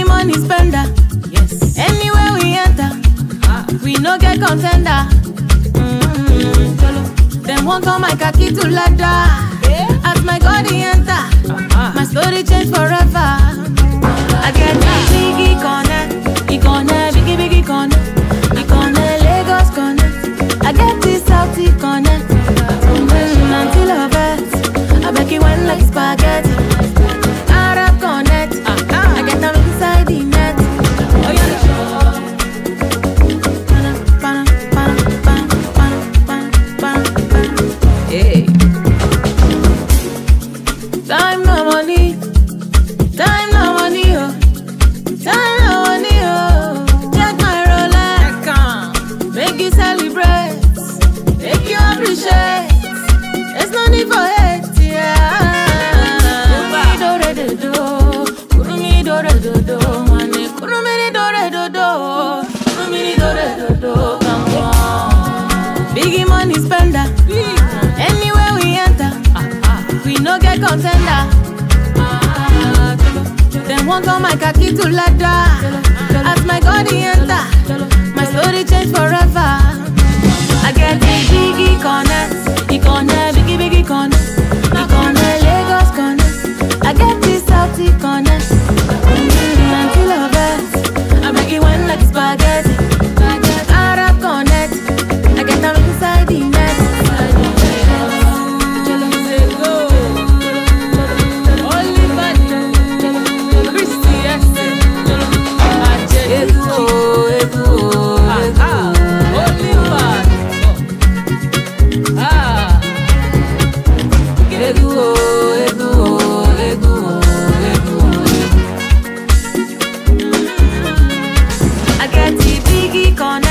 money spender. Yes. Anywhere we enter, Ah. we no get contender. Mm, Jolo. Them want call my khaki to ladder. Yeah. As my God he enter, Ah. my story change forever. I get the biggie connect, he connect, biggie biggie connect, he connect Lagos connect. I get this Southie connect, mm, until I bet, I beg you went like spaghetti. Arab connect, I get them inside the net. Oh yeah. Bana, bana, bana, bana, bana, bana, bana, bana. Hey. Time no money, time no money, oh. Time no money, oh. Check my Rolex, Come. make you celebrate, make you appreciate. There's no need for hate, yeah. Kurumi dore do do, kurumi dore do do, mane kurumi ni dore do do, kurumi ni dore do do, come on. Biggie money spender, anywhere we enter. Ah, ah. We no get contender. Them want call my khaki to ladder. As my God he enter, my story change forever. I get the biggie connect, he connect, biggie biggie connect, he connect Lagos connect. I get this Southie connect. Mm, Until I bet, I make it went like spaghetti. Arab connect, I get them inside the net. Say go. Oliver. Christy Esse. Ajay. Ah, ah. Oliver. Ah. I get the biggie connect.